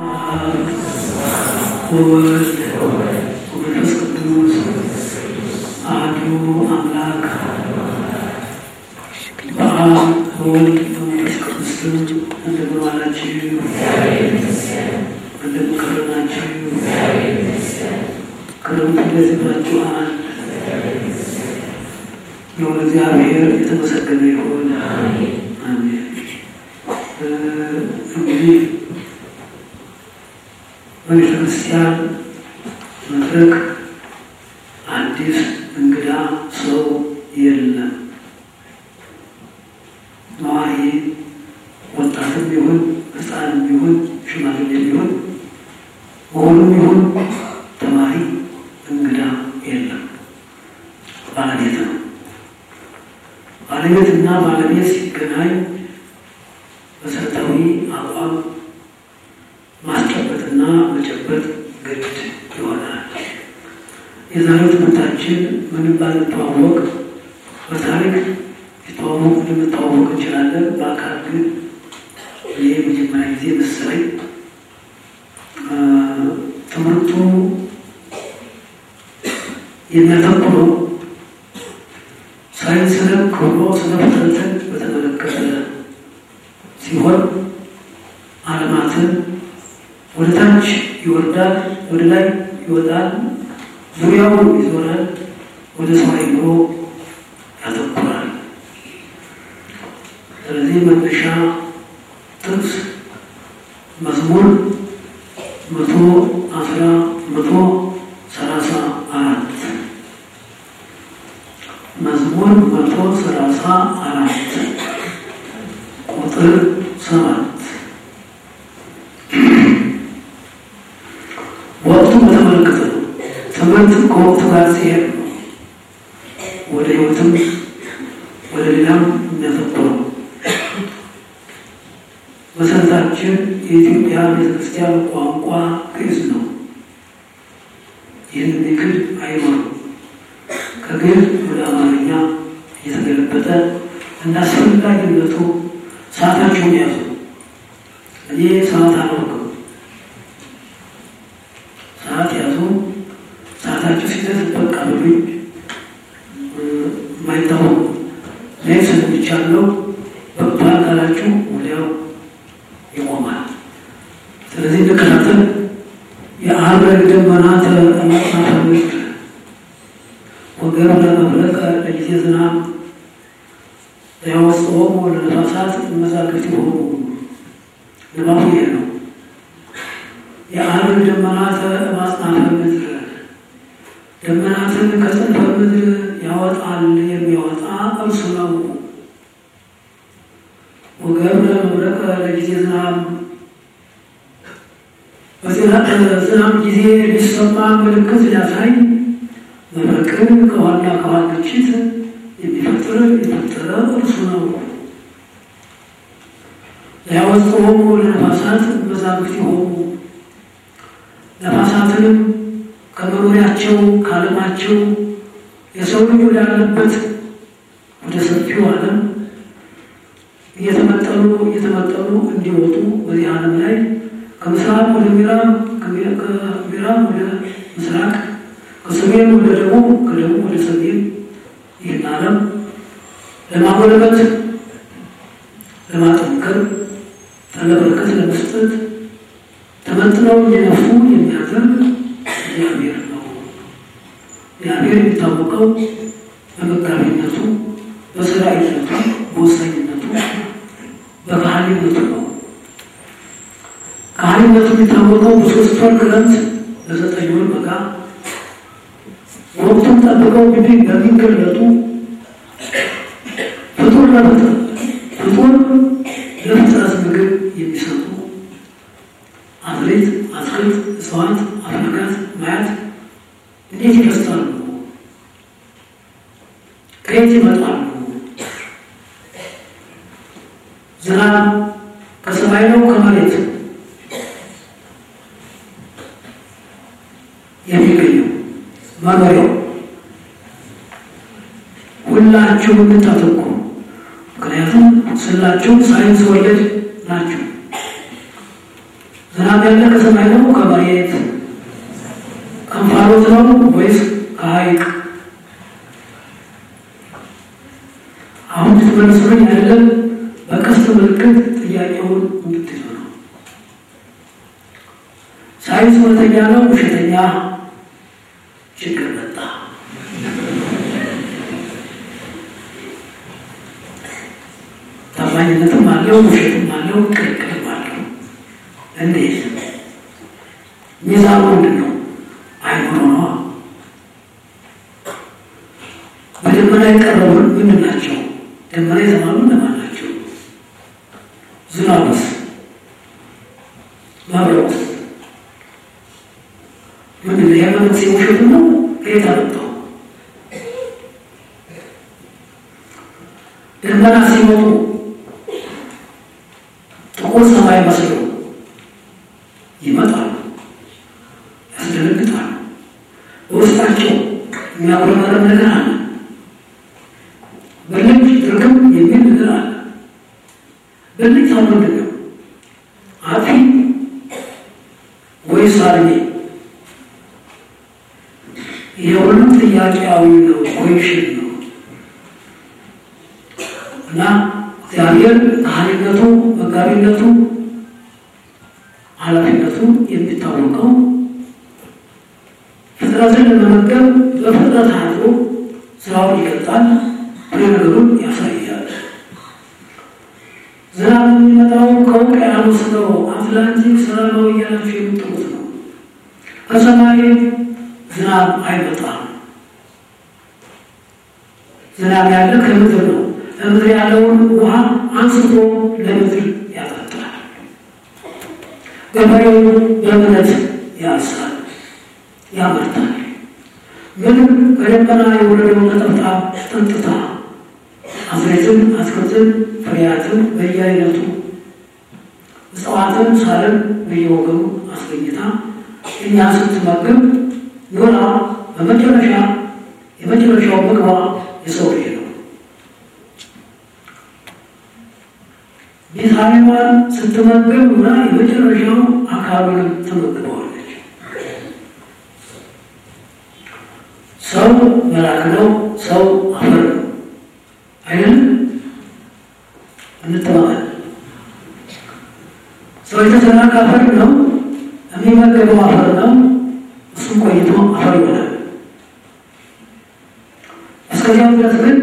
ወወልድ ወመንፈስ ቅዱስ አሐዱ አምላክ በአብ በወልድ በመንፈስ ቅዱስ ስም እንደምን ዋላችሁ? እንደምን ከረማችሁ? ክረምቱ እንዴት ይዟችኋል? የሆነ እግዚአብሔር የተመሰገነ ይሁን። አሜን። እንግዲህ በቤተ ክርስቲያን መድረክ አዲስ እንግዳ ሰው የለም። ነዋሪ ወጣትም ይሁን ሕፃንም ይሁን ሽማግሌም ይሁን መሆኑም ይሁን ተማሪ እንግዳ የለም። ባለቤት ነው። ባለቤትና ባለቤት ሲገናኝ መሰረታዊ አቋም ማስጨበጥና መጨበጥ ግድ ይሆናል። የዛሬው ትምህርታችን ምንም ባንተዋወቅ በታሪክ የተዋወቅ ልንተዋወቅ እንችላለን። በአካል ግን ይህ የመጀመሪያ ጊዜ መሰለኝ። ትምህርቱ የሚያተኩረው ሳይንስንም ክብሮ ስነ ፍጥረትን በተመለከተ ሲሆን ዓለማትን ወደ ታች ይወርዳል፣ ወደ ላይ ይወጣል፣ ዙሪያው ይዞራል፣ ወደ ሰው አይምሮ ያተኩራል። ስለዚህ መነሻ ጥቅስ መዝሙር መቶ አስራ መቶ ሰላሳ አራት መዝሙር መቶ ሰላሳ አራት ቁጥር ሰባት ወቅቱን በተመለከተ ነው። ትምህርት ከወቅቱ ጋር ሲሄድ ነው ወደ ሕይወትም ወደ ሌላም የሚያተኩረው። መሰረታችን የኢትዮጵያ ቤተክርስቲያን ቋንቋ ግዕዝ ነው። ይህን የሚክድ አይኖርም። ከግዕዝ ወደ አማርኛ እየተገለበጠ እና አስፈላጊነቱ ሰዓታቸውን ያዙ። እኔ ሰዓት አላውቅም። ሰዓት ያዙ። ሰዓታቸው ሲደርስ በቃ ብሉኝ። የማይታወቅ ላይ ስለሚቻለው በባል ካላችሁ ወዲያው ይቆማል። ስለዚህ እንከታተል። የአብረን ደመና ተመጣፈች ወገብ ለመብረቅ ለጊዜ ዝናብ ያወጽኦም ለነፋሳት መዛግብት የሆኑ ንባቡ ይሄ ነው። የአብረን ደመናት ማጽናፈ ምድር ደመናትን ከጽንፈ ምድር ያወጣል የሚያወጣ እርሱ ነው። ወገብ ለመብረቅ ለጊዜ ዝናብ በዝናብ ጊዜ ሊሰማ ምልክት ሊያሳይ መብረቅን ከዋና ከዋና ግጭት የሚፈጥር የፈጠረ እርሱ ነው። ያወጽኦም ለነፋሳት መዛግብት የሆኑ ነፋሳትንም ከመኖሪያቸው ከዓለማቸው የሰው ልጅ ወዳለበት ወደ ሰፊው ዓለም እየተመጠኑ እየተመጠኑ እንዲወጡ በዚህ ዓለም ላይ ከምስራቅ ወደ ምዕራብ ከምዕራብ ወደ ምስራቅ ከሰሜን ወደ ደቡብ ከደቡብ ወደ ሰሜን ይህን ዓለም ለማጎልበት ለማጠንከር ጠለበረከት ለመስጠት ተመጥነው እየነፉ የሚያደርግ እግዚአብሔር ነው። እግዚአብሔር የሚታወቀው በመጋቢነቱ፣ በሰራዊነቱ፣ በወሳኝነቱ፣ በካህሊነቱ ነው። ካህሊነቱ የሚታወቀው በሶስት ወር ክረምት፣ በዘጠኝ ወር በጋ ወቅቱን ጠብቀው እንግዲህ በሚገለጡ ፍጡር ለፍጥር ፍጡር ለፍጥረት ምግብ የሚሰጡ አትሌት፣ አትክልት፣ እጽዋት፣ አፍሪካት ማየት እንዴት ይደስታሉ? ከየት ይመጣሉ? ዝናብ ከሰማይ ነው ከመሬት የሚገኘው መኖሪያው ሁላችሁ የምታተኩ ምክንያቱም ስላችሁ ሳይንስ ወለድ ናችሁ። ዝናብ ያለ ከሰማይ ነው ከመሬት ከእንፋሎት ነው ወይስ ከሐይቅ? አሁን ትመልሱልኝ አይደለም። በቀስት ምልክት ጥያቄውን እንድትይዙ ነው። ሳይንስ እውነተኛ ነው ውሸተኛ? ችግር መጣ። ታማኝነትም አለው ውሸትም አለው ቅልቅልም አለው። እንዴት ሚዛኑ ምንድን ነው? አይኖረ ነዋ። በደመና የቀረቡን ምንድን ናቸው? ደመና የተባሉ እነማን ናቸው? ዝናቡስ? መብረቁስ? ምንድን ነው? የመንግስት የውሸቱ ነው? ከየት አመጣው? ደመና ሲመጡ ጥቁር ሰማይ መስለው ይመጣሉ፣ ያስደነግጣሉ። በውስጣቸው የሚያጉረመረም ነገር አለ። በልጅ ድርግም የሚል ነገር አለ። በልጅ ሰው ምንድን ነው? አጥፊ ወይስ አልሚ? ይሄ ሁሉም ጥያቄያዊ ነው፣ ኮሽን ነው እና እግዚአብሔር ካህሊነቱ፣ መጋቢነቱ፣ ኃላፊነቱ የሚታወቀው ፍጥረትን ለመመገብ በፍጥረት አድሮ ስራውን ይገልጣል፣ ፍሬ ነገሩን ያሳያል። ዝናብ የሚመጣው ከውቅያኖስ ነው። አትላንቲክ ሰላማዊ እያላችሁ የምትሉት ነው። ከሰማይ ዝናብ አይመጣም። ዝናብ ያለ ከምድር ነው። ከምድር ያለውን ውሃ አንስቶ ለምድር ያጠጣል። ገበሬው በእምነት ያርሳል፣ ያመርታል። ምንም ከደመና የወረደውን ነጠብጣብ ጠጥታ አዝሬትን፣ አትክልትን፣ ፍሬያትን በየአይነቱ እጽዋትን፣ ሳርን በየወገኑ አስገኝታ እኛ ስትመግብ ኖራ በመጨረሻ የመጨረሻው ምግቧ የሰው ልጅ ነው። ቤታዊዋን ስትመገብ ኖራ የመጨረሻው አካሉንም ትመግበዋለች። ሰው መልአክ ነው። ሰው አፈር ነው አይደለም? እንተማመን። ሰው የተሰራ ከአፈር ነው። የሚመገበው አፈር ነው። እሱም ቆይቶ አፈር ይሆናል። እስከዚያው ድረስ ግን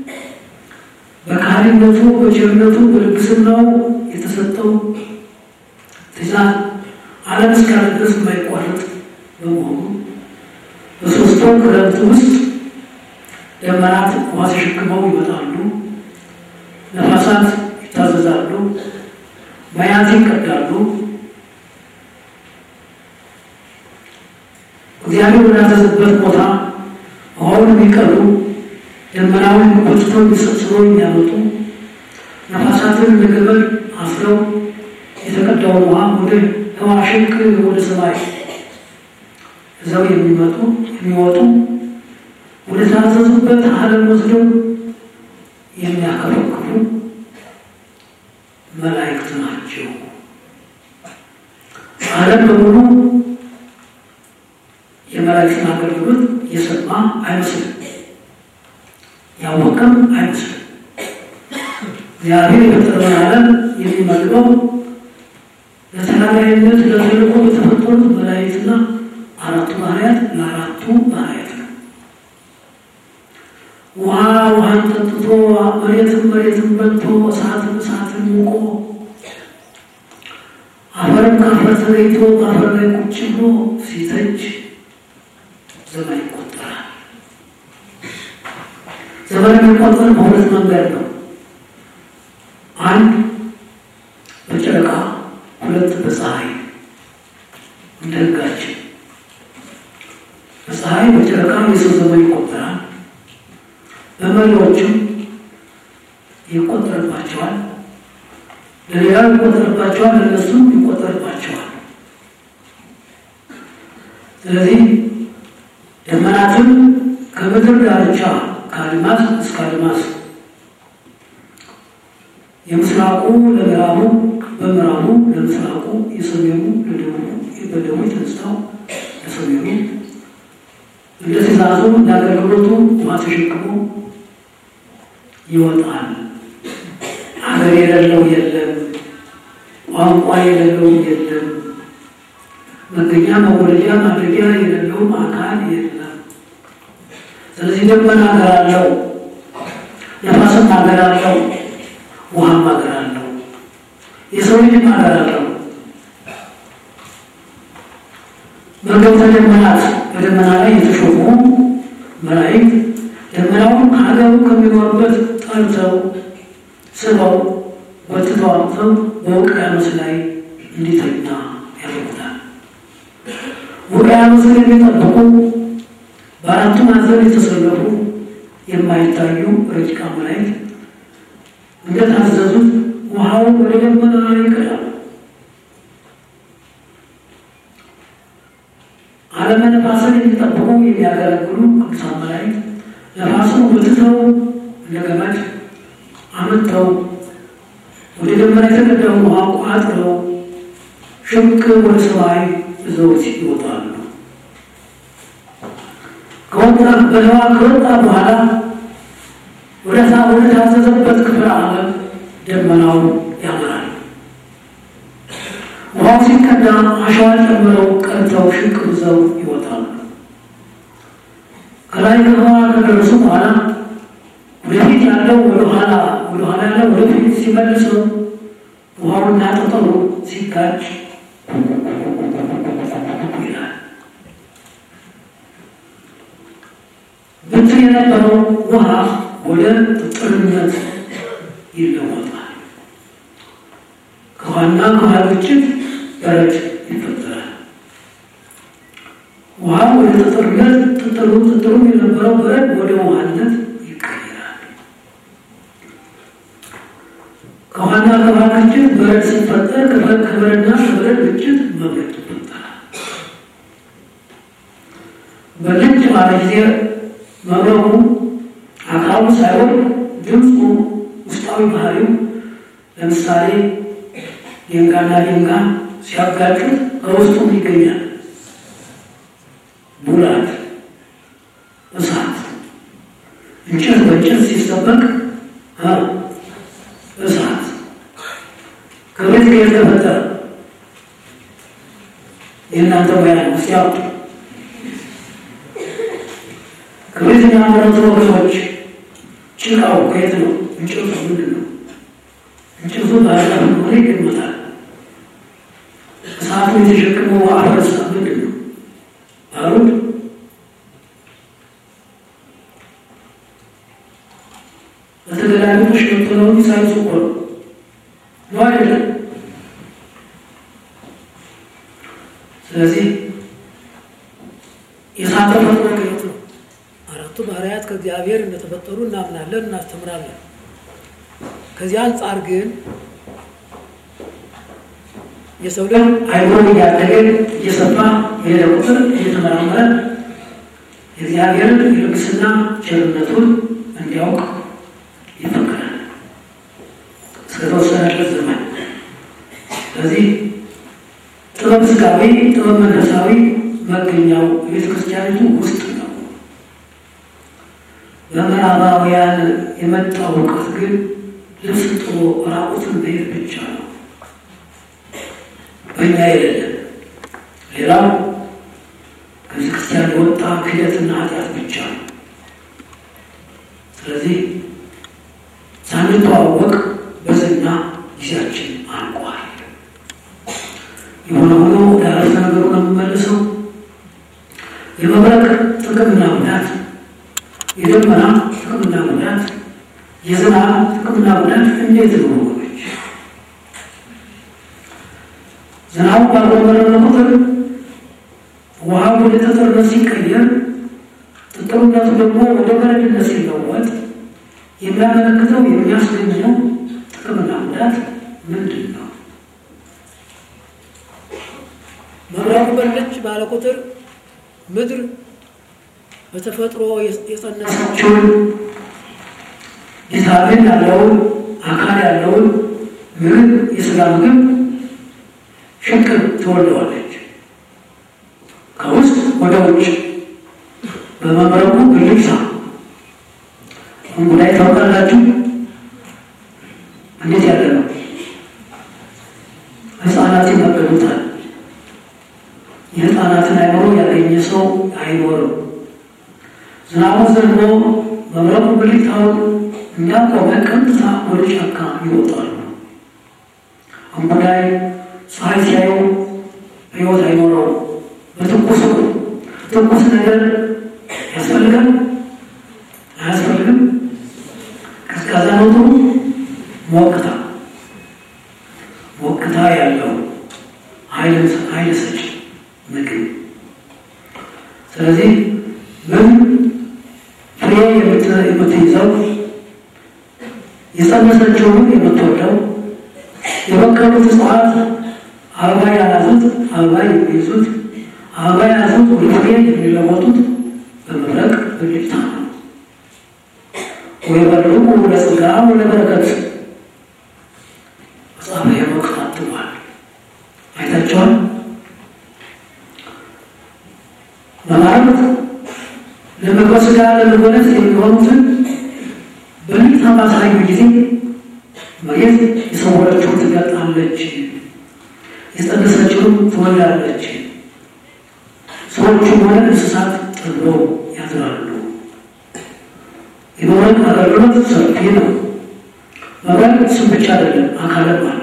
በካህሊነቱ፣ በቸርነቱ፣ በልግስናው የተሰጠው ትእዛዝ ዓለም እስካለ ድረስ የማይቋረጥ በመሆኑ በሶስቱ ክረምት ውስጥ ደመናት ውሃ ተሸክመው ይመጣሉ፣ ነፋሳት ይታዘዛሉ፣ ማያት ይቀዳሉ። እግዚአብሔር ወዳዘዘበት ቦታ ውሃውን የሚቀዱ ደመናውን ጎትተው ሰብስበው የሚያመጡ ነፋሳትን ለገመድ አስረው የተቀዳውን ውሃ ወደ ህዋ ሽቅ ወደ ሰማይ እዛው የሚመጡ የሚወጡ ወደ ታዘዙበት ዓለም ወስደው የሚያከረክሩ መላእክት ናቸው። ዓለም በሙሉ የመላእክትን አገልግሎት የሰማ አይመስልም፣ ያወቀም አይመስልም። እግዚአብሔር የፈጠረውን ዓለም የሚመግበው ለተናጋሪነት ለተልእኮ የተፈጠሩት መላእክትና አራቱ ባህርያት ለአራቱ ባህርያት ነው። ውሃ ውሃን ጠጥቶ መሬትን መሬትን በልቶ እሳትን እሳትን ሙቆ አፈርም ከአፈር ተለይቶ በአፈር ላይ ቁጭ ብሎ ሲተች ዘመን ይቆጠራል። ዘመን የሚቆጠር በሁለት መንገድ ነው። አንድ በጨረቃ፣ ሁለት በፀሐይ እንደ ሕጋችን በፀሐይ በጨረቃ የሰው ዘመን ይቆጠራል። በመሪዎችም ይቆጠርባቸዋል። ለሌላው ይቆጠርባቸዋል፣ ለእነሱም ይቆጠርባቸዋል። ስለዚህ ደመናትም ከምድር ዳርቻ ከአድማስ እስከ አድማስ የምስራቁ ለምዕራቡ በምዕራቡ ለምስራቁ፣ የሰሜኑ ለደቡቡ፣ በደቡብ የተነሳው ለሰሜኑ እንደ ትእዛዙ እንደ አገልግሎቱ ውሃ ተሸክሞ ይወጣል። አገር የሌለው የለም፣ ቋንቋ የሌለው የለም፣ መገኛ መወለጃ ማድረጊያ የሌለውም አካል የለም። ስለዚህ ደመና ሀገር አለው፣ ነፋስም ሀገር አለው፣ ውሃም ሀገር አለው፣ የሰው ልጅም ሀገር አለው። መገብተ ደመናት በደመና ላይ የተሾሙ መላእክት ደመናውን ከሀገሩ ከሚኖርበት ጠርተው ስበው ወጥተው አምጥተው በውቅያኖስ ላይ እንዲተኛ ያደርጉታል። ውቅያኖስን የሚጠብቁ በአራቱ ማዕዘን የተሰለፉ የማይታዩ ረቂቃ መላእክት እንደታዘዙት ውሃውን ወደ ደመና ይቀዳሉ። ዓለመ ነፋስን የሚጠብቁ የሚያገለግሉ ቅዱሳን መላእክት ነፋሱን ወጥተው እንደ ገመድ አመጥተው ወደ ደመና የተቀዳውን ውሃ ቋጥረው ሽምቅ ወደ ሰማይ ይዘውት ይወጣሉ። ከወጣ በለዋ ከወጣ በኋላ ወደ ሳ ወደ ታዘዘበት ክፍለ ዓለም ደመናው ያመራል። ውሃው ሲቀዳ አሸዋን ጨምረው ቀድተው ሽቅ ይዘው ይወጣሉ። ከላይ ከውሃ ከደረሱ በኋላ ወደፊት ያለው ወደኋላ ወደኋላ ያለው ወደፊት ሲመልሰው ውሃውና ጠጠሩ ሲጋጭ ይላል። ብትር የነበረው ውሃ ወደ ጥጥርነት ይለወጣል። ከውሃና ከውሃ ግጭት በረድ ይፈጠራል። ውሃ ወደ ጥጥርነት ጥጥሩ ጥጥሩ የነበረው በረድ ወደ ውሃነት ይቀይራል። ከውሃና ከውሃ ግጭት በረድ ሲፈጠር ከበረድና ከበረድ ግጭት መብረድ ይፈጠራል። በልጅ ባለ ጊዜ መብረቁ አካሉ ሳይሆን ድምፁ ውስጣዊ ባህሪው ለምሳሌ ድንጋይና ድንጋይ ሲያጋጩት ከውስጡም ይገኛል ቡላት፣ እሳት፣ እንጨት በእንጨት ሲሰበቅ እሳት ከቤት ከየት ተፈጠረ? የእናንተ ሙያ ነው። እስኪ አውጡ። ከቤት የሚያመረቱ ወገኖች ጭቃው ከየት ነው? እንጨቱ ምንድን ነው? እንጨቱ ባህላ ሆነ ይገመታል። እሳቱ የተሸከመው አፈርሳ ምንድን ነው? ባሩድ በተገላቢጦሽ የምትለውን ሳይንሱ እኮ ነው ነው አይደለም? ስለዚህ የእሳት ተፈጥሮ ከየት ነው? አራቱ ባህርያት ከእግዚአብሔር እንደተፈጠሩ እናምናለን፣ እናስተምራለን። ከዚህ አንጻር ግን የሰው ልጅ አይምሮ እያደገ እየሰፋ የሄደ ቁጥር እየተመራመረ የእግዚአብሔርን የልግስና ቸርነቱን እንዲያውቅ ይፈቅዳል እስከተወሰነለት ዘመን። ስለዚህ ጥበብ ስጋዊ፣ ጥበብ መንፈሳዊ መገኛው ቤተ ክርስቲያኒቱ ውስጥ ነው። በምዕራባውያን የመጣው እውቀት ግን ልብስ ጥሎ ራቁትን መሄድ ብቻ ነው። በእኛ የሌለ ሌላው ከቤተ ክርስቲያን የወጣ ክህደትና ኃጢአት ብቻ ነው። ስለዚህ ሳንተዋወቅ በዝና ጊዜያችን አልቋል። የሆነ ሆኖ ወደ አረፍተ ነገሩ ነው የምመልሰው። የመብረቅ ጥቅምና ጉዳት፣ የደመና ጥቅምና ጉዳት፣ የዝናብ ጥቅምና ጉዳት እንዴት ነው ወገኖች? ዝናቡ ባልበረረ ቁጥር ውሃ ወደ ጠጠርነት ሲቀየር ጥጥሩነቱ ደግሞ ወደ በረድነት ሲለወጥ የሚያመለክተው የሚያስገኘው ጥቅምና ጉዳት ምንድን ነው? መብረቁ በለች ባለ ቁጥር ምድር በተፈጥሮ የጸነሰችውን ቪታሚን ያለውን አካል ያለውን ምግብ የስጋ ምግብ ሽቅ ትወልደዋለች። ከውስጥ ወደ ውጭ በመብረቁ ብልጭታ እንጉዳይ ታውቃላችሁ? እንዴት ያለ ነው? ህፃናት ይመገቡታል። የህፃናትን አይምሮ ያገኘ ሰው አይኖርም። ዝናቡ ዘንቦ መብረቁ ብልጭታውን እንዳቆመ ቀጥታ ወደ ጫካ ይወጣሉ። እንጉዳይ ፀሐይ ሲያዩ ህይወት አይኖረው። በትኩሱ ትኩስ ነገር ያስፈልጋል አያስፈልግም? ቀዝቃዛ ነው ጥሩ? ሞቅታ ሞቅታ ያለው ኃይል ሰጪ ምግብ። ስለዚህ ምን ፍሬ የምትይዘው የጸነሰችውን የምትወደው የበቀሉት እጽዋት አበባ ያላዙት አበባ የሚይዙት አበባ ያዙት ወደ ፍሬ የሚለወጡት በመብረቅ ብልጭታ ነው። ወይ በልዑ ለጸጋ ወለበረከት መጽሐፈ ሄኖክ ታትሟል። አይታችኋል። በማለት ለምግበ ሥጋ ለምግበ ነፍስ የሚሆኑትን በልጭታ ባሳዩ ጊዜ መሬት የሰወረችውን ትገልጣለች፣ የጸነሰችውን ትወልዳለች። ሰዎቹም ሆነ እንስሳት ጠግበው ያድራሉ። የመብረቅ አገልግሎት ሰፊ ነው። መብረቅ ስም ብቻ አይደለም፣ አካልም አለው።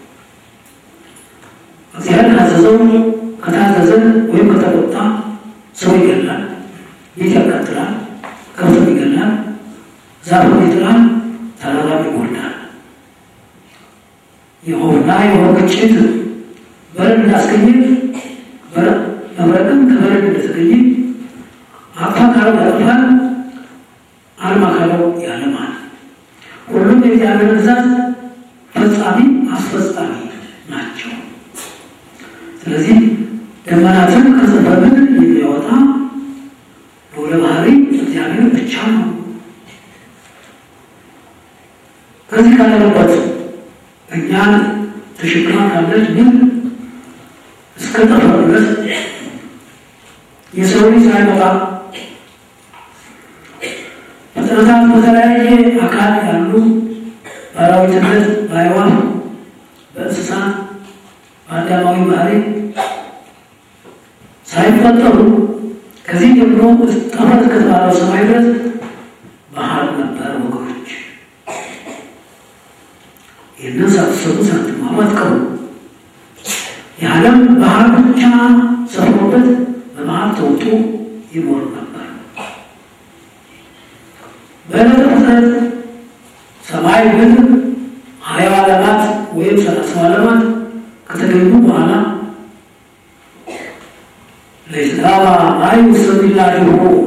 እግዚአብሔር ካዘዘው ከታዘዘ ወይም ከተቆጣ ሰው ይገላል፣ ቤት ያቃጥላል፣ ከብትም ይገላል፣ ዛፍም ይጥላል፣ ተራራም ይጎዳል። የውሃና የውሃ ግጭት በረድ እንዳስገኘ መብረቅም ከበረድ እንደተገኘ አፋ ካለው ያጠፋል አልማ ካለው ያለማል። ሁሉም የእግዚአብሔር ግዛት ፈጻሚ አስፈጻሚ ናቸው። ስለዚህ ደመናትን ከጽፈምን የሚያወጣ ወደ ባህሪ እግዚአብሔር ብቻ ነው። ከዚህ ካለበት እኛን ተሸክማ ካለች ግን እስከ ጠፈር ድረስ የሰው ልጅ ሳይመጣ ፍጥረታት በተለያየ አካል ያሉ በአራዊትነት፣ በአዕዋፍ፣ በእንስሳት፣ በአዳማዊ ባህሪ ሳይፈጠሩ ከዚህ ጀምሮ ጠፈር እስከተባለው ሰማይ ድረስ ባህር ነበር ወገኖች። ይህንን ሳትሰሩ ሳትማሩ አትቀሩ። የዓለም ባህር ብቻ ሰፍሮበት በባህር ተውጦ ይኖር ነበር። በዕለተ ፍጥረት ሰማይ ግን ሀያ ዓለማት ወይም ሰላሳ ዓለማት ከተገኙ በኋላ ለይትጋባ ማይ ውስተ ሚላድሁ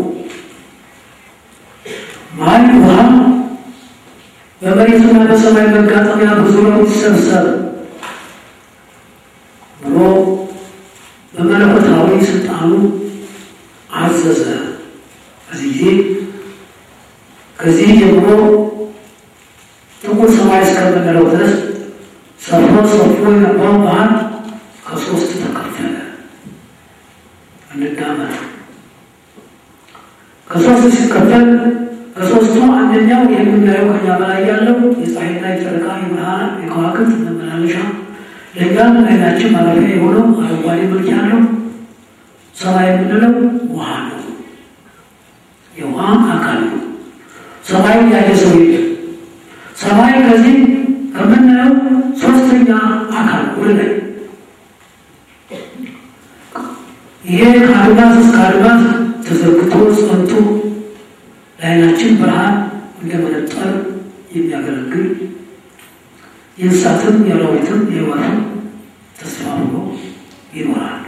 ማይ ውሃ በመሬትና በሰማይ መጋጠሚያ በዙሪያው ይሰብሰብ ብሎ በመለኮታዊ ስልጣኑ አዘዘ። በዚህ ጊዜ ከዚህ ጀምሮ ጥቁር ሰማይ እስከምንለው ድረስ ሰፎ ሰፎ የነበረው ባህር ከሶስት ተከፈለ። እንዳመጡ ከሶስት ሲከፈል ከሶስቱ አንደኛው የምናየው ከኛ በላይ ያለው የፀሐይና የጨረቃ የብርሃን የከዋክብት መመላለሻ ለእኛም አይናችን ማረፊያ የሆነው አረንጓዴ መልክ ያለው ሰማይ የምንለው ውሃ ነው። የውሃ አካል ነው። ሰማይ ያየ ሰው የለም። ሰማይ ከዚህ ከምናየው ሶስተኛ አካል ወደ ላይ ይሄ ከአድማስ እስከ አድማስ ተዘርግቶ ጸንቶ ለዓይናችን ብርሃን እንደ መነጠር የሚያገለግል የእንስሳትም የአራዊትም የሕይወትም ተስፋ ብሎ ይኖራሉ።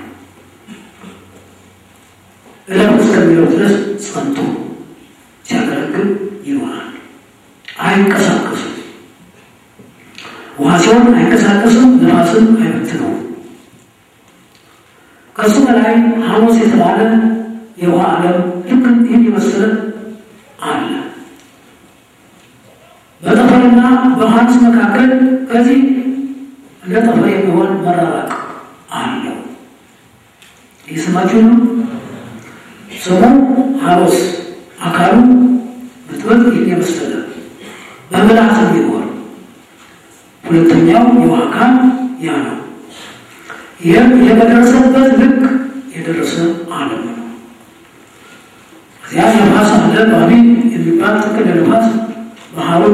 እለፍ እስከሚለው ድረስ ጸንቶ ሲያገለግል ይኖራል። አይንቀሳቀሱም። ውሃ ሲሆን አይንቀሳቀሱም፣ ነፋስም አይበትነውም። ከሱ በላይ ሐሙስ የተባለ የውሃ ዓለም ልክ ይህን የመሰለ አለ። በጠፈርና በሐሙስ መካከል ከዚህ እንደ ጠፈር የሚሆን መራራቅ አለው። እየሰማችሁ ነው። ስሙ ሀሎስ አካሉ ብትበት ይህን የመሰለ በምልአት የሚኖር ሁለተኛው የውሃ አካል ያ ነው። ይህም የበደረሰበት ልክ የደረሰ ዓለም ነው። እዚያ ነፋስ አለ። ባቢ የሚባል ጥቅል ነፋስ ባህሩን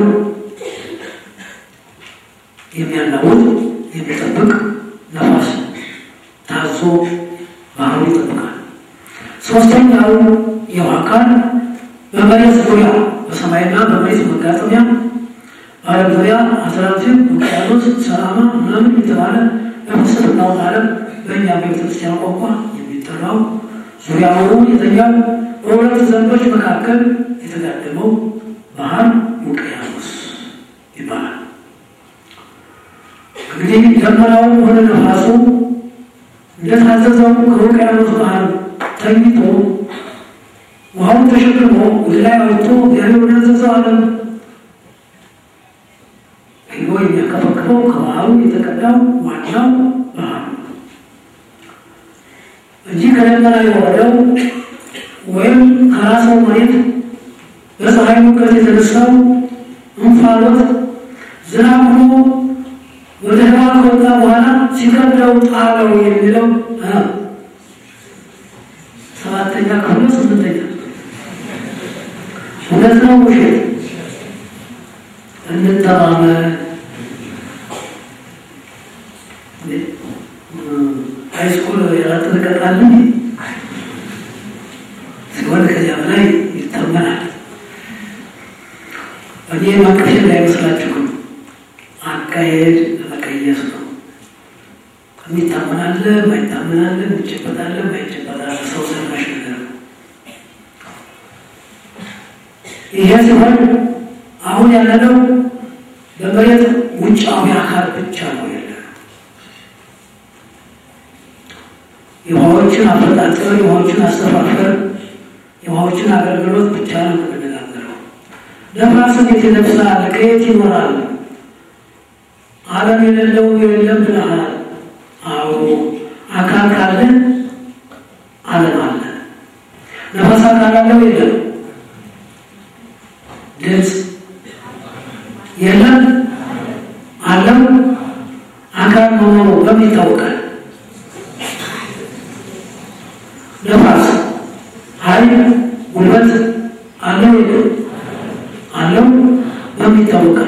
የሚያናውጥ የሚጠብቅ ነፋስ ታዞ ባህሩ ይጠብቃል። ሶስተኛው የውሃ አካል በመሬት ዙሪያ በሰማይና በመሬት መጋጠሚያ በዓለም ዙሪያ አትላንቲክ፣ ውቅያኖስ፣ ሰላማ ምናምን የተባለ በፍልስፍናው ዓለም በእኛ ቤተክርስቲያን ቋንቋ የሚጠራው ዙሪያውን የተኛው በሁለት ዘንዶች መካከል የተጋደመው ባህር ውቅያኖስ ይባላል። እንግዲህ ደመናውም ሆነ ነፋሱ እንደታዘዘው ከውቅያኖስ ባህር ተኝቶ ውሃውን ተሸክሞ ወደ ላይ አውጥቶ እግዚአብሔር ወዳዘዘው ዓለም ሄዶ የሚያከፈክፈው ከባህሩ የተቀዳው ዋናው ባህር ነው እንጂ ከደመና የወረደው ወይም ከራሰው መሬት በፀሐይ ሙቀት የተነሳው እንፋሎት ዝናብ ሆኖ ወደ ህዋ ከወጣ በኋላ ሲከብደው ጣለው የሚለው ሰባተኛ ክፍል ስምንተኛ እውነት ነው ውሸት? እንተማመን። ሃይስኩል ያላጠነቀቃል ሲሆን ከዚያ በላይ ይተመናል። እኔ ማቀፌ እንዳይመስላችሁ አካሄድ ለመቀየስ ነው። የሚታመናለ ማይታመናለ፣ የሚጨበጣለ ማይጨበጣለ ሰው ሰራሽ ነገር ነው። ይሄ ሲሆን አሁን ያለነው በመሬት ውጫዊ አካል ብቻ ነው ያለ የውሃዎችን አፈጣጠር፣ የውሃዎችን አስተፋፈር፣ የውሃዎችን አገልግሎት ብቻ ነው የምንነጋገረው። ነፋስ እንዴት ይነፍሳል? ከየት ይኖራል? ዓለም የሌለው የለም ብለሃል። አዎ አካል ካለ ዓለም አለ። ነፋስ አካል አለው የለም? ድምፅ የለም አለው። አካል መሆኑ በምን ይታወቃል? ነፋስ ኃይል ጉልበት አለው የለም? አለው። በምን ይታወቃል?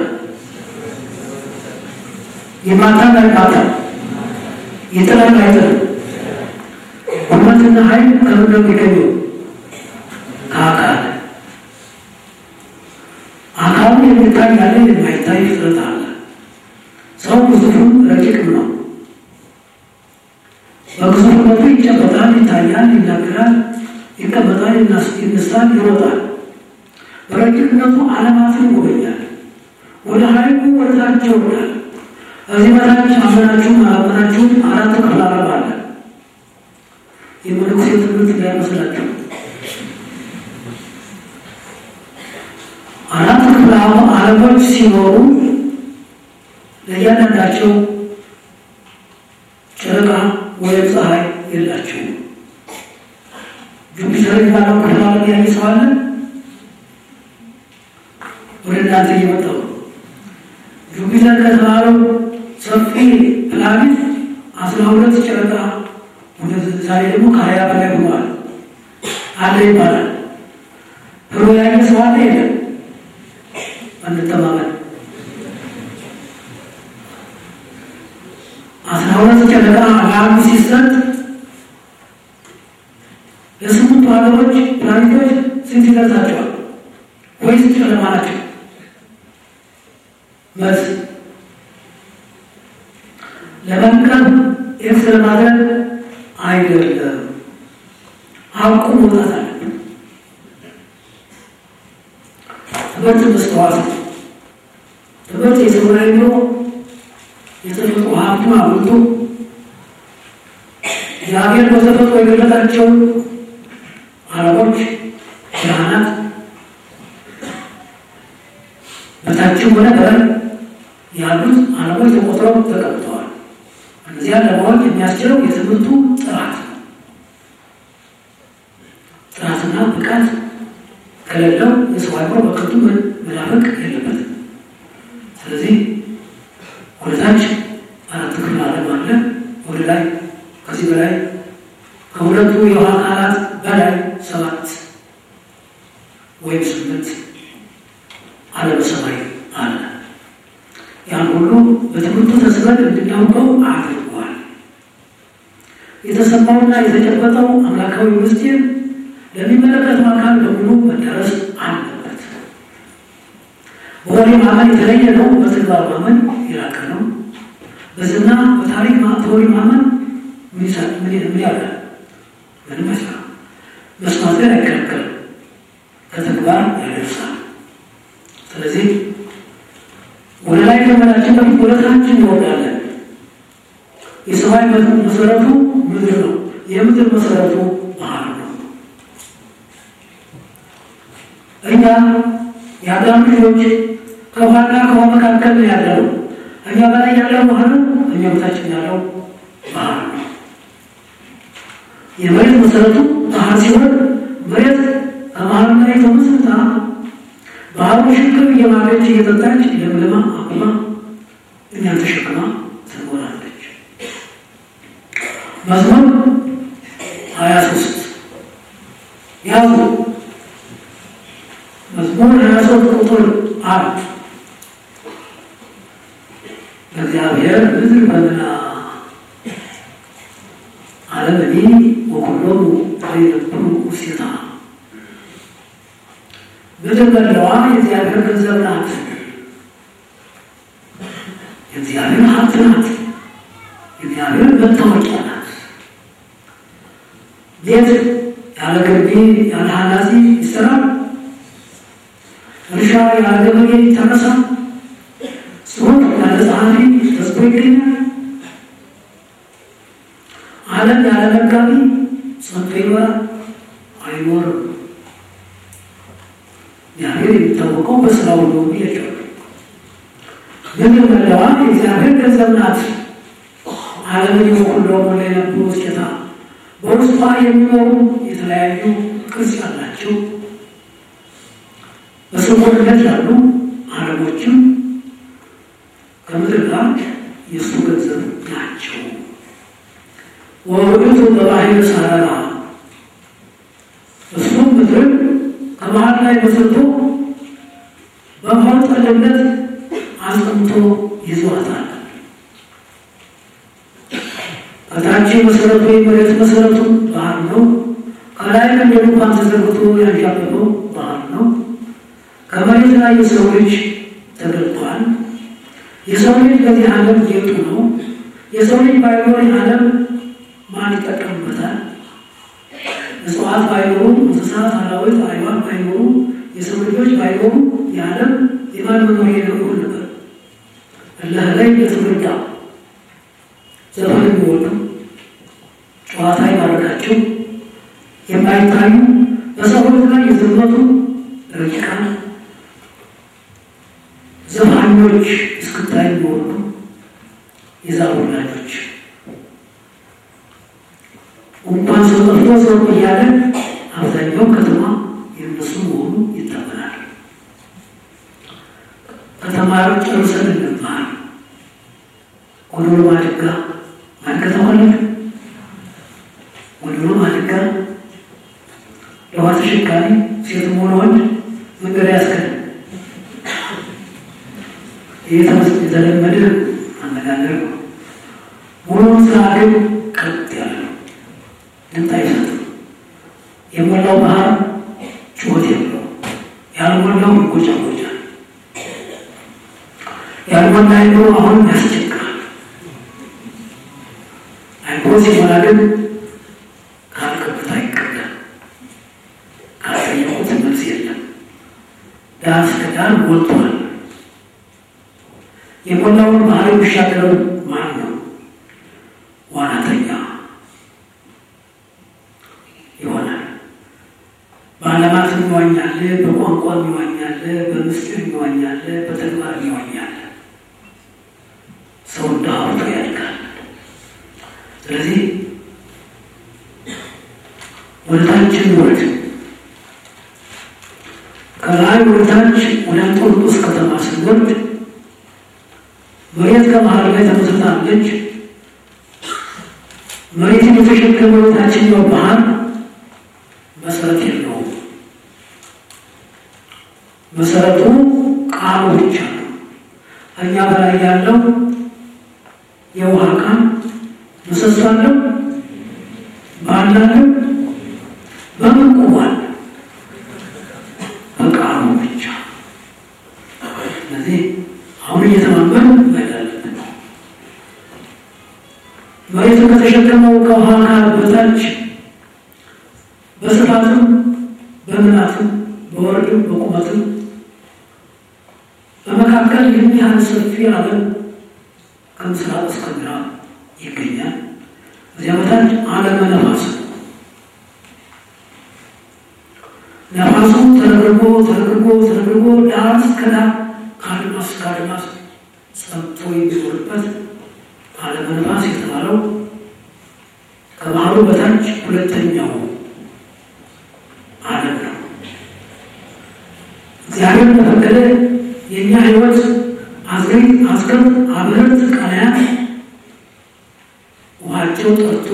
የማታም አይማታም፣ የጥላም አይጥልም። ጉልበትና ኃይል ከምን ነው የሚገኘው? ከአካል አካሉ የሚታይ ያለ የማይታይ ፍጥረት አለ። ሰው ግዙፉን ረቂቅም ነው። በግዙፍነቱ ይጨበጣል፣ ይታያል፣ ይናገራል፣ ይቀመጣል፣ ይነሳል፣ ይሮጣል። በረቂቅነቱ ዓለማትን ይጎበኛል። ወደ ኃይሉ ወደ ታች ይወርዳል። ከዚህ በታች አመናችሁም አላመናችሁም አራት ክፍል ዓለም አለ። የመነኩሴ ትምህርት እንዳይመስላችሁ አራት ክፍለ ዓለሞች ሲኖሩ ለእያንዳንዳቸው ጨረቃ ወይም ፀሐይ የላቸውም። ጁፒተር የሚባለው ክፍለ ዓለም ያየ ሰው አለ? ወደ እናንተ እየመጣው ጁፒተር ከተባለው ሰፊ ፕላኔት አስራ ሁለት ጨረቃ ወደ ዛሬ ደግሞ ከሀያ በላይ ሆኗል አለ ይባላል። ብሎ ያየ ሰው አለ የለም? አንተማመን አስራ ሁለት ጨረቃ ለአንዱ ሲሰጥ ለስምንቱ ሀገሮች ፕላኔቶች ስንት ይደርሳቸዋል? ወይስ ጨለማ ናቸው? መልስ ለመንቀብ ኤክስ ለማድረግ አይደለም። አውቁ መውጣት አለብን። ትምህርት መስተዋት ነው። ትምህርት የሰው አይምሮ የተፈጥሮ ሀብቱን አብልቶ እግዚአብሔር በተፈጥሮ የገለጣቸውን ዓለሞች ብርሃናት በታችም ሆነ በላይ ያሉት ዓለሞች ተቆጥረው ተቀምጠዋል። እዚያ ለማወቅ የሚያስችለው የትምህርቱ ጥራት ነው። ጥራትና ብቃት ከሌለው የሰው አእምሮ በከንቱ መናፈቅ የለበትም። ስለዚህ ወደታች አራት ክፍል ዓለም አለ። ወደ ላይ ከዚህ በላይ ከሁለቱ የውሃ አካላት በላይ ሰባት ወይም ስምንት ዓለም ሰማይ አለ። ያን ሁሉ በትምህርቱ ተስበን እንድናውቀው አድርጓል። የተሰማውና የተጨበጠው አምላካዊ ምስጢር ለሚመለከተው አካል በሙሉ መዳረስ አለበት። በወሬ ማመን የተለየ ነው። በተግባር ማመን የላቀ ነው። በዝና በታሪክ ተወሪ ማመን ምን ያለ ምንም አይሰራም። መስማት ግን አይከለከልም፣ ከተግባር ያደርሳል። ስለዚህ ወደ ላይ ከመላችን በፊት ወደ ታች እንወርዳለን። የሰማይ መሰረቱ ምድር ነው። የምድር መሰረቱ ባህር ነው። እኛ የአዳም ልጆች ከውሃና ከውሃ መካከል ነው ያለው። እኛ በላይ ያለው ውሃ ነው፣ እኛ በታችን ያለው ባህር ነው። የመሬት መሰረቱ ባህር ሲሆን መሬት ከባህር ላይ ተመስርታ ባህሩ ሽክም እየማለች እየጠጣች ለምልማ አቁማ እኛን ተሸክማ ትኖራለች። መዝሙር ሀያ ሶስት ያዙ መዝሙር ሀያ ሶስት ቁጥር አራት እግዚአብሔር ምድር በምና ዓለምኒ ወኩሎሙ ዘይነብሩ ውስቴታ ምድር መላዋ የእግዚአብሔር ገንዘብ ናት። የእግዚአብሔር ሀብት ናት። የእግዚአብሔር መታወቂያ ናት። ቤት ያለ ገቢ ያለ ኃላፊ ይሰራል። እርሻ ያለ ገበሬ ይታረሳል። ጽሑፍ ያለ ጸሐፊ ተጽፎ ይገኛል። ዓለም ያለ መጋቢ ጸንቶ ይኖራል አይኖርም። እግዚአብሔር የሚታወቀው በስራው ነው ብያቸዋለሁ። ምድር መላዋ የእግዚአብሔር ገንዘብ ናት። ዓለምን የሁሉ ሞላ የነበሩ ውስጤታ በውስጧ የሚኖሩ የተለያዩ ቅርጽ ያላቸው በስውርነት ያሉ ዓለሞችም ከምድር ጋር የእሱ ገንዘብ ናቸው። ወውእቱ በባሕር ሰረራ እሱም ምድር ከባህር ላይ መስርቶ በባህር ጠለምነት አጽንቶ ይዟታል። ከታች መሰረቱ የመሬት መሰረቱ ባህር ነው። ከላይ እንደ ድንኳን ተዘርግቶ ያንዣበበው ባህር ነው። ከመሬት ላይ የሰው ልጅ ተገልጧል። የሰው ልጅ በዚህ ዓለም ጌጡ ነው። የሰው ልጅ ባይኖር ዓለም ማን ይጠቀምበታል? እጽዋት ባይኖሩ፣ እንስሳት፣ አራዊት፣ አዕዋፍ ባይኖሩ፣ የሰው ልጆች ባይኖሩ የዓለም የማን መኖሪያ ይሆን ነበር? አላህ ላይ የተጎዳ ዘፈን የሚወዱ ጨዋታ ይማረካቸው የማይታዩ በሰዎች ላይ የዘመቱ ረቂቃን ዘፋኞች እስክታይ የሚወዱ የዛፍ ወላጆች እንኳን ሰው ጠፍቶ ሰው እያለ አብዛኛው ከተማ የነሱ መሆኑ ይታመናል። ከተማሪዎች ጨርሰን እንማር ጎዶሎ ማድጋ ማን ከተማለ ጎዶሎ ማድጋ ለውሃ ተሸካሚ ሴትም ሆነ ወንድ መንገድ ያስከል ይህ የተለመደ አነጋገር ነው። ሙሉውን ስራ ግን ቀጥ ያለ ነው። ድምፅ አይሰጥም። የሞላው ባህር ጩኸት የለው፣ ያልሞላው ይጎጫጎጫል። ያልሞላ አይምሮ አሁንም ያስቸግራል። አይምሮ ሲሞላ ግን ካልከብታ ይቀዳል። ካልጠየቁት መልስ የለም። ዳር እስከ ዳር ሞልቷል። የሞላውን ባህር የሚሻገረው ማን ነው? ዋናተኛ ይሆናል። በዓለማት ይዋኛል፣ በቋንቋ ይዋኛል፣ በምስጢር ይዋኛል፣ በተግባር ይዋኛል። ሰው እንደ ሀብቱ ያድጋል። ስለዚህ ወደ ታች እንውረድ። ከላይ ወደ ታች ወደ አንጦርጦስ ከተማ ስንወርድ መሬት ከመሀል ላይ ተመስርታለች። መሬትን የተሸከመው የታችኛው ባህር መሰረት የለውም። መሰረቱ ቃሉ ብቻ ነው። ከኛ በላይ ያለው የውሃ ቃል ምሰሶ አለው፣ ባህል አለው። በምን ቁሟል? በቃሉ ብቻ። ስለዚህ አሁን እየተማመን መሄዳለን። መሬቱ ከተሸከመው ከውሃ አካል በታች በስፋትም በምናትም በወርድም በቁመትም በመካከል ይህን ያህል ሰፊ ዓለም ከምስራቅ እስከ ምዕራብ ይገኛል። እዚያ በታች ዓለመ ነፋስ ነው። ነፋሱ ተረግርጎ ተረግርጎ ተረግርጎ ዳር እስከ ዳር ከአድማስ እስከ አድማስ ጸብቶ የሚኖርበት ዓለመ ነፋስ የተባለው ከባህሩ በታች ሁለተኛው ዓለም ነው። እግዚአብሔር በፈቀደ የእኛ ሕይወት አዝገኝ አዝገብ አብረት ቀናያት ውሃቸው ጠርቶ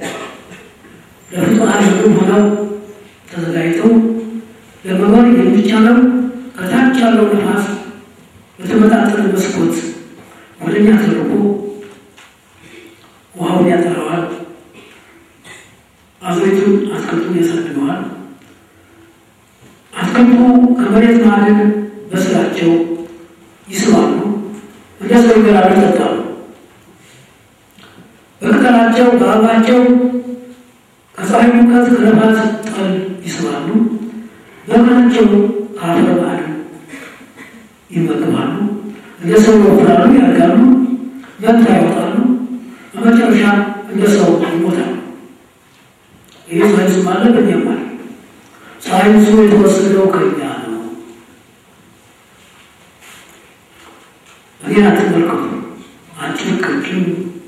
ለፍጡራን ምግብ ሆነው ተዘጋጅተው ለመኖር የሚቻለው ከታች ያለው ነፋስ በተመጣጠነ መስኮት ወደኛ ተልኮ ውሃውን ያጠራዋል፣ አዝሬቱን አትክልቱን ያሳድገዋል። አትክልቱ ከመሬት ማዕድን በስራቸው ይስባሉ፣ እንደ ሰው ይበላሉ፣ ይጠጣሉ። በቅጠላቸው በአበባቸው ከፀሐይ ሙቀት ከነፋስ ጠል ይስባሉ። በምናቸው ከአፈር ማዕድን ይመገባሉ። እንደ ሰው ይወፍራሉ፣ ያድጋሉ፣ መንታ ያወጣሉ። በመጨረሻ እንደ ሰው ይሞታሉ። ይህ ሳይንስ አለ፣ በእኛም አለ። ሳይንሱ የተወሰደው ከኛ ነው። እኔን አትመልከቱ፣ አጭር ቀጭን።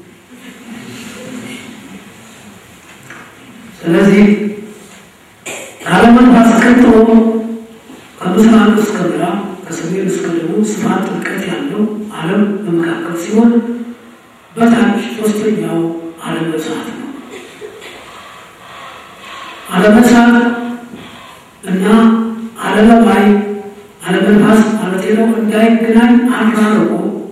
ስለዚህ ከዓለመ ነፋስ ቀጥሎ ከምስራቅ እስከ ምዕራብ ከሰሜን እስከ ደቡብ ስፋት ጥልቀት ያለው ዓለም በመካከል ሲሆን በታች ሶስተኛው ዓለመ እሳት ነው። ዓለመ እሳት እና ዓለመ ማይ ዓለመ ነፋስ ማለት ነው እንዳይገናኝ አራርቆ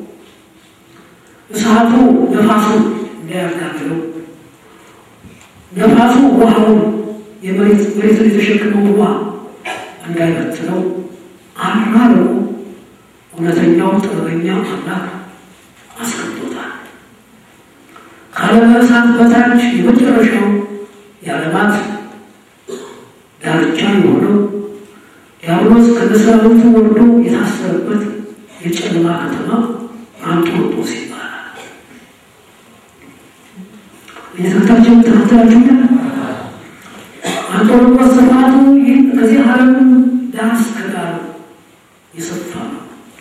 እሳቱ ነፋሱ እንዳያጋግለው ነፋሱ ውሃውን የመሬት መሬትን የተሸከመው ውሃ እንዳይበትነው አራርቆ እውነተኛው ጥበበኛ አምላክ አስቀምጦታል። ከዓለመ እሳት በታች የመጨረሻው የዓለማት ዳርቻ የሆነው ዲያብሎስ ከመሰረቱ ወርዶ የታሰረበት የጨለማ ከተማ አንጦርጦስ ይባላል። የትምህርታችን ተከታዮች አንጦርጦስ ስፋቱ ይህ ከዚህ ዓለም ዳር እስከ ዳር የሰፋ ነው።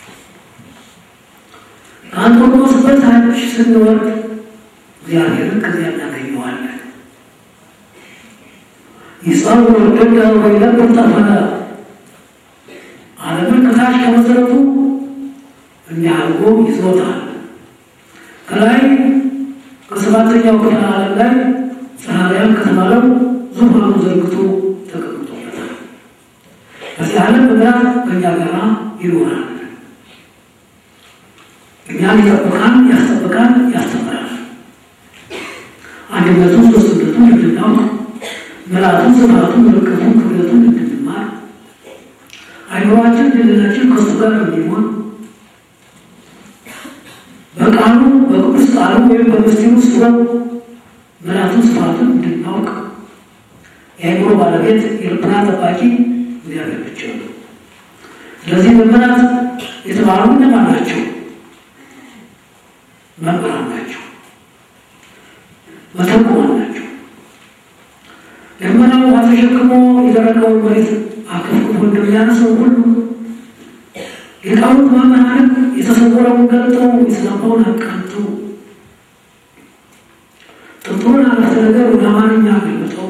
ከአንጦርጦስ በታች ስንወርድ እግዚአብሔርን ከዚያ እናገኘዋለን። ይጸውር ደጋ ወይነብር ጠፈረ ዓለምን ከታች ከመሰረቱ እንዲያርጎ ይዞታል። ከላይ ከሰባተኛው ክፍለ ዓለም ላይ ፀሐርያን ከተባለው ዙፋኑ ዘርግቶ ተቀምጦበታል። ከዚህ ዓለም ምዕራፍ ከእኛ ጋር ይኖራል። እኛን ይጠብቃል፣ ያስጠብቃል፣ ያስተምራል። አንድነቱ ሶስትነቱ እንድናውቅ ምልአቱን፣ ስፋቱን፣ ርቀቱን፣ ክብደቱን እንድንማር አይምሯችን ድልናችን ከሱ ጋር እንዲሆን በቃሉ በቅዱስ ቃሉ ወይም በምስጢሩ ውስጥ ምልአቱን፣ ስፋቱን እንድናውቅ የአይምሮ ባለቤት የልቡና ጠባቂ እግዚአብሔር ብቻ ነው። ስለዚህ መምህራን የተባሉ እነማን ናቸው? መምህራን ናቸው። መተርጉማን ናቸው። ደመናው ውሃ ተሸክሞ የደረቀውን መሬት አከፍክፎ እንደሚያነሰው ሁሉ ሊቃውንት መምህራን የተሰወረውን ገልጠው የተዛባውን አቃንተው ጥልጦ ነገር ወደ አማርኛ ገልጠው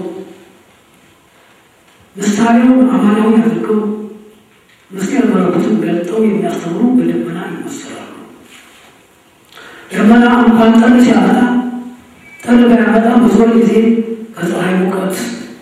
ምሳሌውን አማናዊ አድርገው ምስጢር መለኮትን ገልጠው የሚያስተምሩ በደመና ይመሰላሉ። ደመና እንኳን ጥር ሲያመጣ ጥር ባያመጣ በዞር ጊዜ ከፀሐይ ሙቀት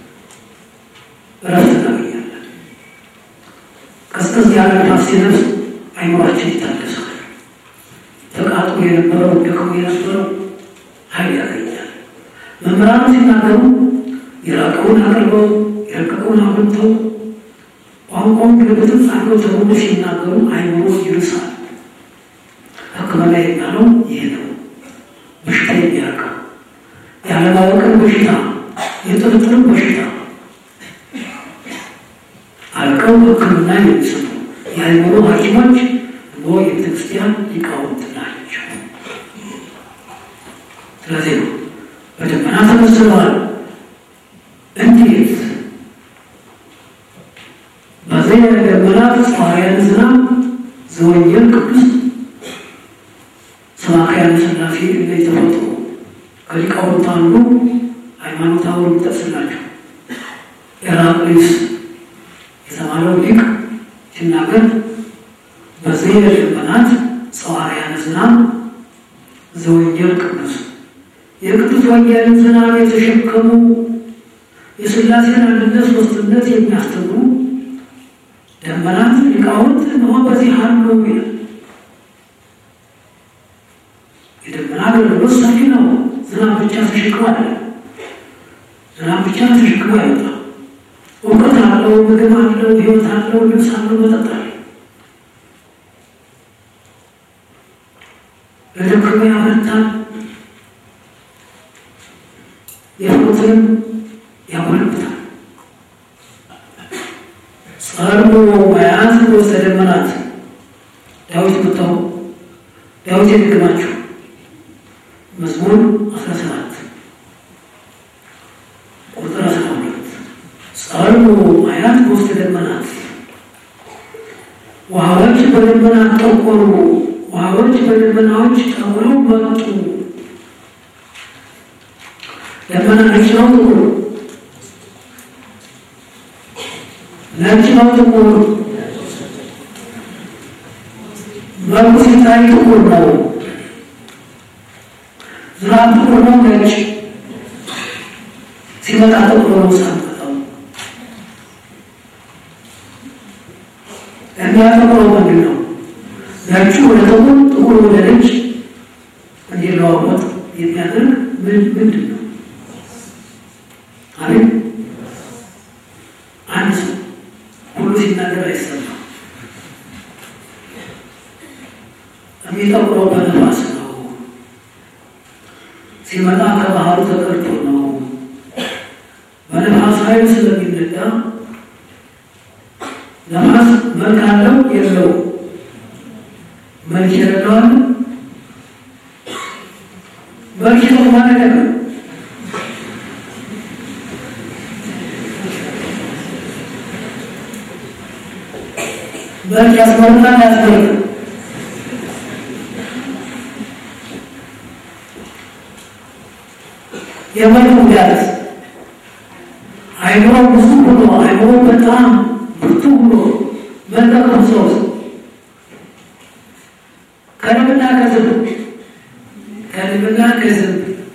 እረፍት እናገኛለን። ቀዝቀዝ ያለ ነፋስ ሲነፍስ አይምሯችን ይታደሳል። ተቃጥሎ የነበረው ደክሞ የነበረው ኃይል ያገኛል። መምህራኑ ሲናገሩ የራቀውን አቅርበው የረቀቀውን አብልተው ቋንቋውን ግልብጥም አድርገው ተብሎ ሲናገሩ አይምሮ ይርሳል። ሕክምና የሚባለው ይህ ነው። በሽታ የሚያርቀው ያለማወቅን በሽታ የጥርጥርን በሽታ አርቀው ሕክምና የሚሰጡ የአይምሮ ሐኪሞች ኖ የቤተክርስቲያን ሊቃውንት ናቸው። ስለዚህ ነው በደመና ተመስለዋል። እንዴት በዚህ ደመናት ሐዋርያን ዝናብ ዘወንጌል ቅዱስ ሰባክያነ ሥላሴ እንደ የተፈጥሮ ከሊቃውንት አንዱ ሃይማኖታዊ የሚጠቅስላቸው ኤራቅሊስ የተባለው ሊቅ ሲናገር በዚህ ደመናት ሐዋርያነ ዝናብ ዘወንጌል ቅዱስ የቅዱስ ወንጌልን ዝናብ የተሸከሙ የሥላሴን አንድነት ሦስትነት የሚያስተምሩ ደመናት ሊቃውንት እንሆ በዚህ አሉ ይላል። የደመና አገልግሎት ሰፊ ነው። ዝናብ ብቻ ተሸክሞ አለ ዝናብ ብቻ ተሸክሞ አይወጣ። እውቀት አለው፣ ምግብ አለው፣ ሕይወት አለው፣ ልብስ አለው፣ መጠጥ አለው። ለደከመ ያበረታል፣ የፈሩትንም ያጎለብታል። ጸርቦ መያዝ ወስተ ደመናት ዳዊት መጣው ዳዊት የደገማቸው መዝሙር 17 ቁጥር 12 ጸርቦ መያዝ ወስተ ደመናት ውሃዎች በደመናት ጠቆሩ፣ ውሃዎች በደመናዎች ጠቁረው መጡ። ደመና ነጭ ነው ጥቁር ነጭ ነው ጥቁር መልኩ ሲታይ ጥቁር ነው። ዝናብ ጥቁር ነው ነጭ ሲመጣ ጥቁር ነው ሳንመጣው የሚያጠቁረው ምንድን ነው? ነጩ ወደ ጥቁር ጥቁር ወደ ነጭ እንዲለዋወጥ የሚያደርግ ምንድን ነው? አቤት አንድ ሰው ሁሉ ሲናገር አይሰማም። የሚጠቁረው በነፋስ ነው። ሲመጣ ከባህሩ ተቀርቶ ነው። በነፋስ ኃይል ስለሚነዳ ነፋስ መልክ አለው የለው? መልክ የሌለው አለ? መልክ የተማ ነገር ነው። መልክ ያስመርጣል ያስመርጣል። የመልክ ጉዳት አይምሮ ብዙ ሆኖ አይምሮ በጣም ብርቱ ሆኖ መለከም ሰው ከንብና ከዝብ ከንብና ከዝብ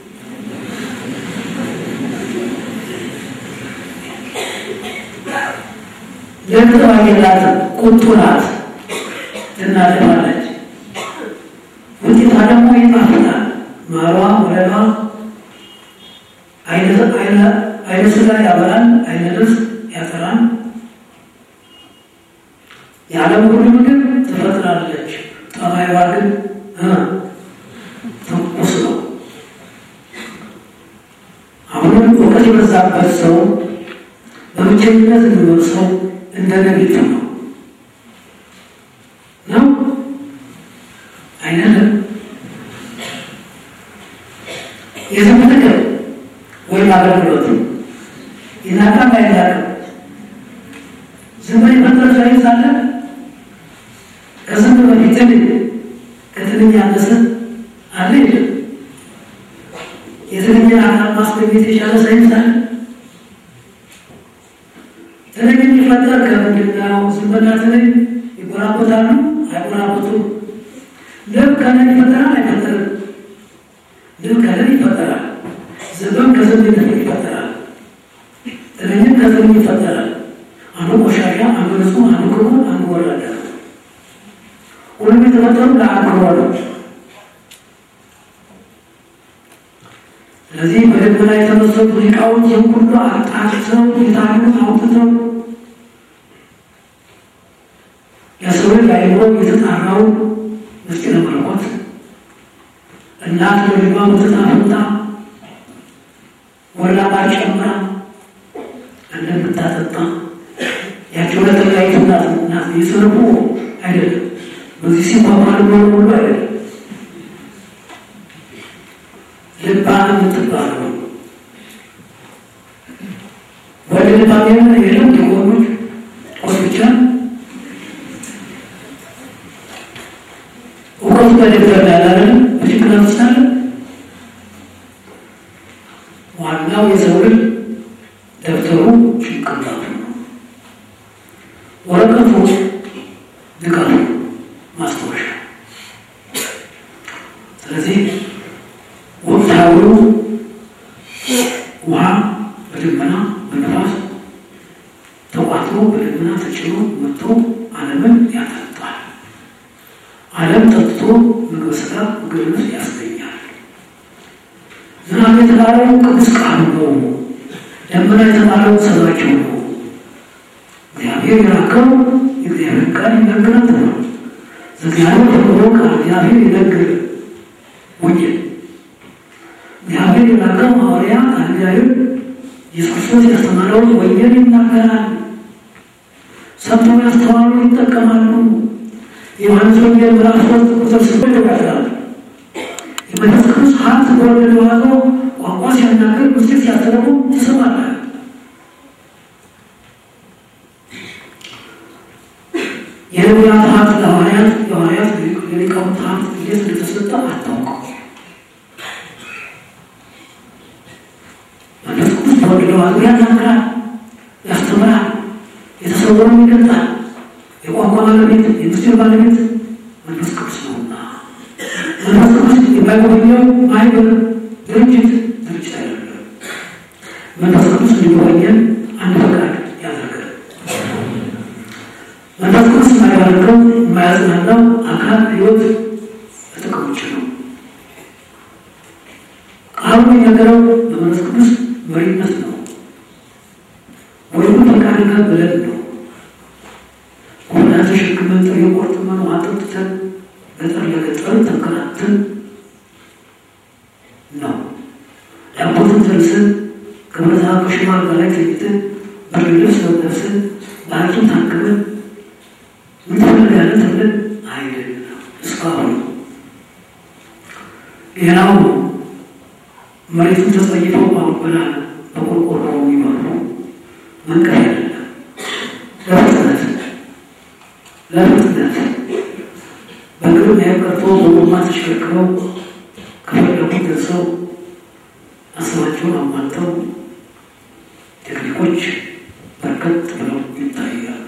ለጥባቅ የላትም ቁጡ ናት፣ ትናደባለች። ውጤቷ ደግሞ ይጣፍጣል። ማሯ ወለሏ አይነ ስጋ ያበላል፣ አይነ ልብስ ያጠራል። የዓለም ሁሉ ምግብ ትፈጥራለች። ጠባይዋ ግን ትኩስ ነው። አሁንም እውቀት የበዛበት ሰው በብቸኝነት የሚኖር ሰው እንደ ነቢቱ ነው ነው አይነትም የዝም ጥቅም ወይም አገልግሎት ይናቃም አይናቅም ዝም ብሎ መድረክ ላይ ሳለ ከዝም በፊት ትንኝ ከትንኝ ያነሰ አለ የለም የትንኝን አካል ማስገኘት የቻለ ሳይንስ አለ? ትንኝ የሚፈጠር ከምንድን ነው? ዝንበና ትንኝ ይጎራበታሉ? አይጎራበቱም? ንብ ከንብ ይፈጠራል? አይፈጠርም? ንብ ከንብ ይፈጠራል። ዝንብም ከዝንብ ይፈጠራል። ትንኝም ከትንኝ ይፈጠራል። አንዱ ቆሻሻ፣ አንዱ ንጹህ፣ አንዱ ክቡር፣ አንዱ ወራዳ። ሁሉም የተፈጠሩ ለአክብሮ ነው። ስለዚህ በደመና የተመሰሉ ሊቃውንት ይህን ሁሉ አጣርተው የታሉን አውጥተው የሰው ልጅ አይምሮ የተጣራውን ምስጢረ መለኮት እናት ለልጇ በተጣፈንታ ወላባ ጨምራ እንደምታጠጣ ያቸው ለተለያዩ እናት እናት የሰርቡ አይደለም። በዚህ ሲባባል ኖሮ ሁሉ አይደለም። ልባ የምትባለው ወደ ልባ የሆነ የለም የሆኑት ቆስ ብቻ እውቀቱ በደብተር ላይ አላለም በጭንቅላት ውስጥ አለ። ዋናው የሰው ልጅ ደብተሩ ጭንቅላቱ ነው። ወረቀቱ ድቃቱ ማስታወሻ። ስለዚህ ወቅታዊው ውሃ በደመና በነፋስ ተቋጥሮ በደመና ተጭኖ መጥቶ ዓለምን ያጠጣል። ዓለም ጠጥቶ ምግብ ስጋ ምግብ ልብስ ያስገኛል። ዝናብ የተባለው ቅዱስ ቃሉ ነው። ደመና የተባለው ሰባቸው ነው። እግዚአብሔር የላከው የእግዚአብሔር ቃል ይነግራት ነው። እግዚአብሔር ተብሎ ቃል እግዚአብሔር ይነግር ወንጌል እግዚአብሔር የላከው ሐዋርያ ቃል እግዚአብሔር ኢየሱስ ክርስቶስ ያስተማረውን ወንጌል ይናገራል። ሰምተው ያስተዋሉ ይጠቀማሉ። የዮሐንስ ወንጌል ምዕራፍ ሶስት ቁጥር ስምንት ይናገራል። የመንፈስ ቅዱስ ሀብት በወለደ ዋዞ ቋንቋ ሲያናገር ምስጢር ሲያስተረጉም ትሰማለህ። የነቢያት ሀብት ለሐዋርያት የሐዋርያት የሊቃውንት ሀብት እንዴት እንደተሰጠ አታውቀው። መንፈስ ቅዱስ በወለደ ዋዞ ያናግራል፣ ያስተምራል፣ የተሰወረውን ይገልጣል። የቋንቋ ባለቤት የምስጢር ባለቤት መንፈስ ቅዱስ ነውና መንፈስ ቅዱስ የማይጎበኘው ማህበር ድርጅት ድርጅት አይደለም። መንፈስ ቅዱስ እንዲጎበኘን አንድ ፈቃድ ያደርጋል። መንፈስ ቅዱስ የማያደርገው የማያጽናናው አካል ህይወት ለጥቅም ውጭ ነው። ቃሉ የሚነገረው በመንፈስ ቅዱስ መሪነት ነው። ወይም ፈቃድ ጋር ብለን ነው ሁላ ተሸክመን ጥሬ ቆርጥመን ውሃ ጠጥተን ገጠር ለገጠር ተንከራተን ነው። ዳቦትን ተልሰን ከብረታ ከሽማ አልጋ ላይ ተኝተን ብርድ ልብስ ለብሰን በሐኪም ታክመን ምን ትፈልጋለህ ተብለን አይደለም። እስካሁን ሌላው መሬቱን ተጸይፈው ባበላ በቆርቆሮ የሚመሩ መንቀፍ አይደለም ለፍጥነት ለፍጥነት በእግር መሄድ ቀርቶ በጎማ ተሽከርክረው ከፈለጉ ደርሰው አስባቸውን አሟልተው ቴክኒኮች በርከት ብለው ይታያሉ።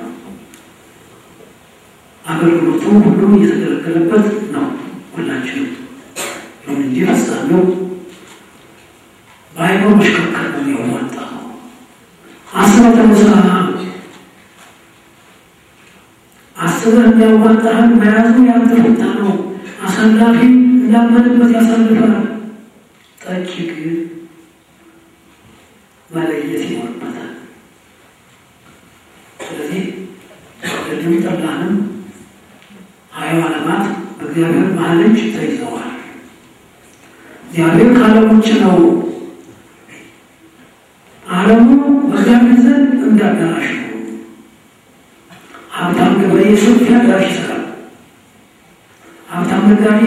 አገልግሎቱ ሁሉም እየተገለገለበት ነው። ሁላችንም ይሁን እንጂ ፍጻሜው በአይኖ መሽከርከር ነው የሚያዋጣ ነው። አስበህ ተመሰራ አስበህ እንዲያዋጣህን መያዙ ያንተ ፈንታ ነው። አሳላፊ እንዳመንበት ያሳልፋል። ጠጪ ግን መለየት ይኖርበታል። ስለዚህ ቅድም ጠላንም ሀያ ዓለማት በእግዚአብሔር መሀል እጅ ተይዘዋል። እግዚአብሔር ከዓለም ውጭ ነው። ዓለሙ በእግዚአብሔር ዘንድ እንደ አዳራሽ ነው። ሀብታም ገበሬ ሰፊ አዳራሽ ይሰራል። ሀብታም ነጋዴ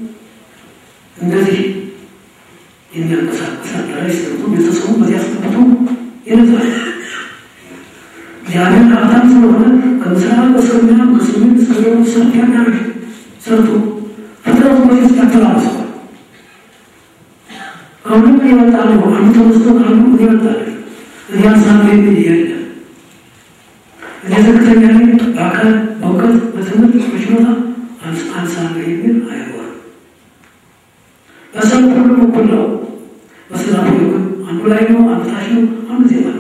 እንደዚህ የሚያንቀሳቀስ አዳራሽ ሰርቶ ቤተሰቡ በዚያ አስገብቶ ይነዛል። እግዚአብሔር ሀብታም ስለሆነ ከምስራቅ በሰሜን ከሰሜን እስከ ደቡብ ሰፊ አዳራሽ ሰርቶ ፍጥረቱ በዚህ ያተራርሰዋል። ከሁሉም የሆነ እመጣለሁ፣ አንዱ ተነስቶ አንዱ እኔ እመጣለሁ፣ እኔ አንሳለሁ የሚል የለም። እኔ ዝቅተኛ ነኝ፣ በአካል በእውቀት በትምህርት በችሎታ አንሳለሁ የሚል አይኖርም። በሰው ሁሉም እኩል ነው። በስራ ግን አንዱ ላይ ነው፣ አንዱ ታች ነው፣ አንዱ ዜማ ነው።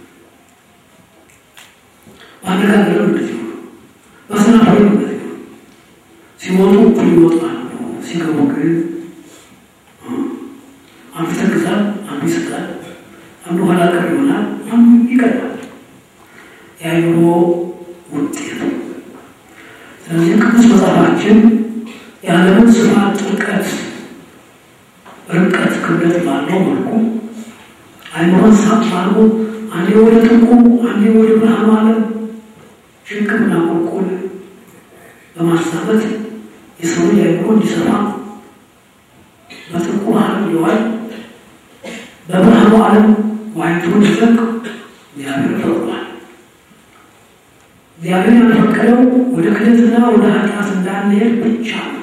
በአነጋገርም እንደዚህ ነው። በስራ ሁሉም እንደዚህ ነው። ሲወጡ እኩል ይወጣሉ፣ ሲገቡ ግን አንዱ ይተክዛል፣ አንዱ ይስቃል፣ አንዱ ኋላ ቀር ይሆናል፣ አንዱ ይቀርባል። የአእምሮ ውጤት ነው። ስለዚህ ቅዱስ መጽሐፋችን የዓለምን ስፋት፣ ጥልቀት፣ ርቀት፣ ክብደት ባለው መልኩ አእምሮን ሳብ አድርጎ አንዴ ወደ ጥልቁ አንዴ ወደ ብርሃኑ ዓለም ሽቅብና ቁልቁል በማሳበት የሰው ልጅ አእምሮ እንዲሰፋ በጥልቁ ዓለም ሊዋል በብርሃኑ ዓለም ዋይቶ እንዲዘቅ እግዚአብሔር ፈቅዷል። እግዚአብሔር ያልፈቀደው ወደ ክደትና ወደ ኃጢአት እንዳንሄድ ብቻ ነው።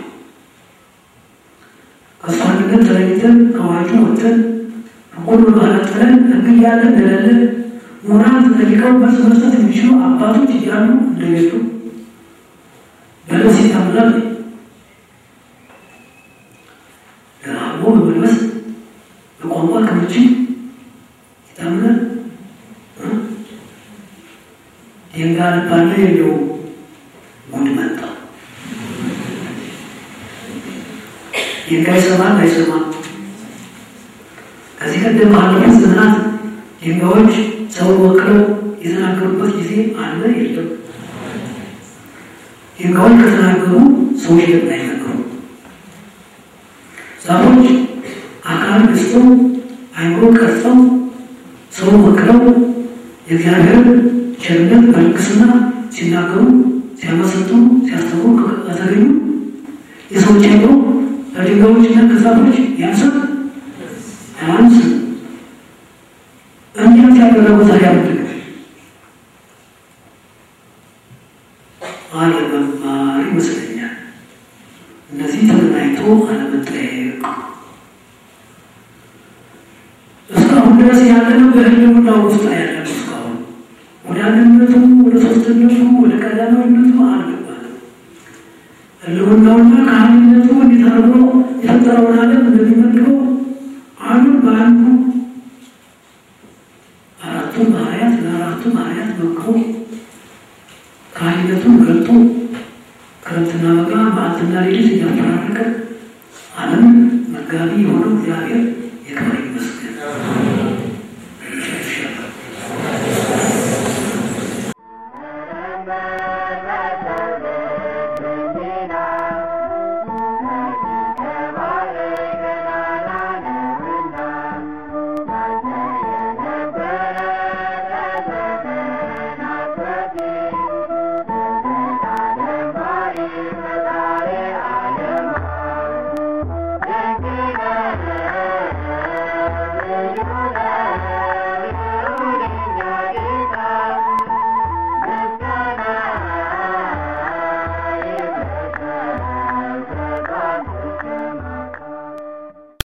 ከእሱ አንድነት ተለይተን ከዋጁ ወጥተን ሁሉ ባለጥለን ሕግ እያለ እንደሌለ ሞራል ተጠይቀው መልስ መስጠት የሚችሉ አባቶች እያሉ እንደሌሉ በልብስ ይታምናል። ደራቦ በመልበስ በቋንቋ ክምችት ይታምናል። ድንጋይ ባለ የለው ጉድ መጣ። ድንጋይ ይሰማል አይሰማም? ከዚህ ቀደም ባለፉት ዘመናት ድንጋዮች ሰው ወክለው የተናገሩበት ጊዜ አለ የለም? ድንጋዮች ከተናገሩ ሰዎች ለምን አይናገሩ? ዛፎች አካል ገዝተው አይምሮ ቀርጸው ሰው ወክለው የእግዚአብሔር ቸርነት በልግስና ሲናገሩ ሲያመሰጡ ሲያስተምሩ ከተገኙ የሰዎች አይምሮ ከድንጋዮችና ከዛፎች ያንሳል አያንስም? እንዴት ያደረጉ ታዲያ ምንድን ነው? አለመማር ይመስለኛል። እነዚህ ተገናኝቶ አለመጠየቅ እስካሁን ድረስ ያለነው በህልውና ውስጥ ያለነው እስካሁን ወደ አንድነቱ ወደ ሶስትነቱ ወደ ቀዳማዊነቱ አልገባንም። ህልውናውና ከአንድነቱ እንዴት አድርጎ የፈጠረውን ዓለም እንደሚመድበው አንዱን በአንዱ አራቱ ባህርያት ለአራቱ ባህርያት መክሮ ከአንድነቱን ገልጦ ክረምትና በጋ መዓልትና ሌሊት እያፈራረቀ ዓለምን መጋቢ የሆነው እግዚአብሔር የክብር